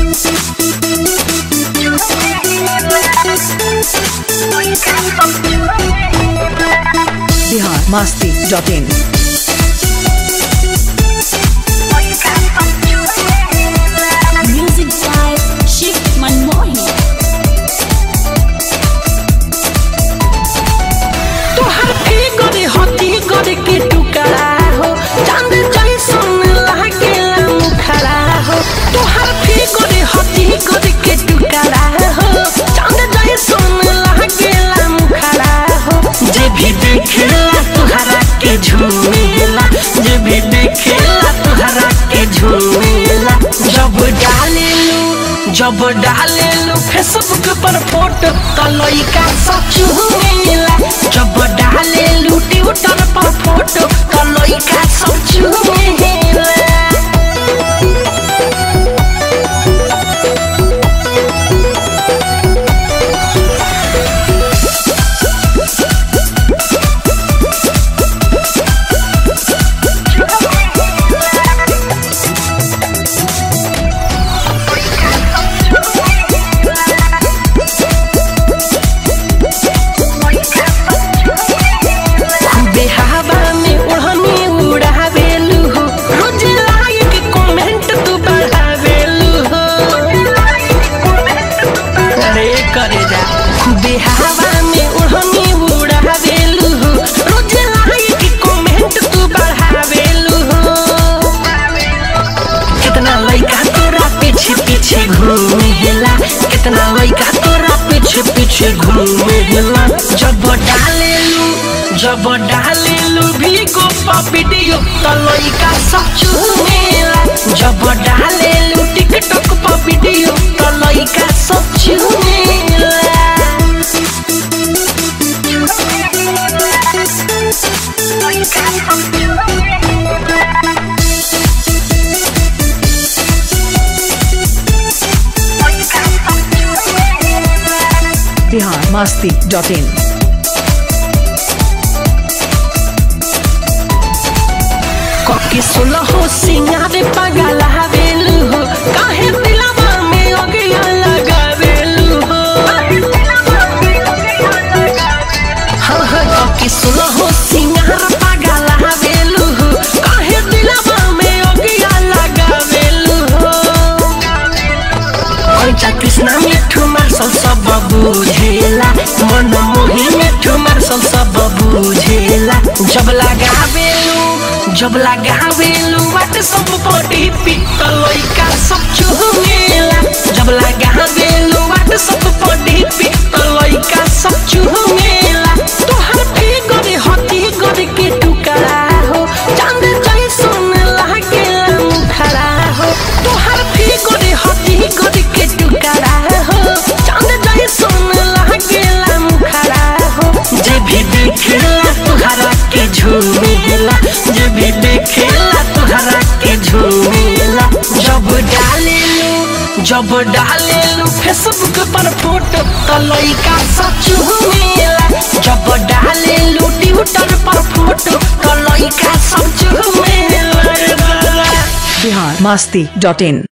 Bihar Masti dot in Music by Shiv Manmohan. तोहर के गरे हती गरे के टुकड़ा हो चांद जैसन लागेला मुखड़ा हो तोहर के गरे हती गरे के टुकड़ा हो चांद जैसन लागेला मुखड़ा हो जे भी देखेला तोहरा के झूमेला जे भी देखेला तोहरा के झूमेला जब डालेलू जब डालेलू फेसबुक पर फोटो तो लइका सब चूमेला जब डालेलू ट्विटर पर फोटो तो लइका सब चूमेला खूबे हवा में ओढ़नी उड़ावेलू हो रोज लाइक कमेंट तू बढ़ावेलू हो अरे करे जा खूबे हवा में ओढ़नी उड़ावेलू हो रोज लाइक कमेंट तू बढ़ावेलू हो कितना लइका तोरा पीछे पीछे घूमेला कितना लइका तोरा पीछे पीछे घूमेला जब डालेलू जब डालेलू भीगो पा वीडियो तो लइका सब चूमेला जब डालेलू टिकटॉक पा वीडियो तो लइका सब चूमेला बिहार मस्ती डॉट इन कके सुलह हो सिंगारे पगला हवेलू हो काहे दिलवा में अगिया लगावेलू हो हाँ हाँ कके सुलह हो सिंगार पगला हवेलू हो काहे दिलवा में अगिया लगावेलू हो पंचा कृष्णा मिठू मार्शल सब बुझेला मन मोही मिठू मार्शल सब बुझेला जब लगावेलू जब लगावेलू वाट सब बॉडी पिट लइका सब चुहमेला जब लगावेलू वाट सब बॉडी पिट लइका सब चुहमेला तोहर पे गरे हती गरे के टुकड़ा हो चांद जैसन लागेला मुखड़ा हो तोहर पे गरे हती गरे के टुकड़ा हो चांद जैसन लागेला मुखड़ा हो जे भी देखेला तोहरा के झूमेला जे भी देखेला तोहरा के झूमेला जब डालेलू जब डालेलू फेसबुक पर फोटो तो लइका सब झूमेला जब डालेलू ट्विटर पर फोटो तो लइका सब झूमेला बिहार मस्ती डॉट इन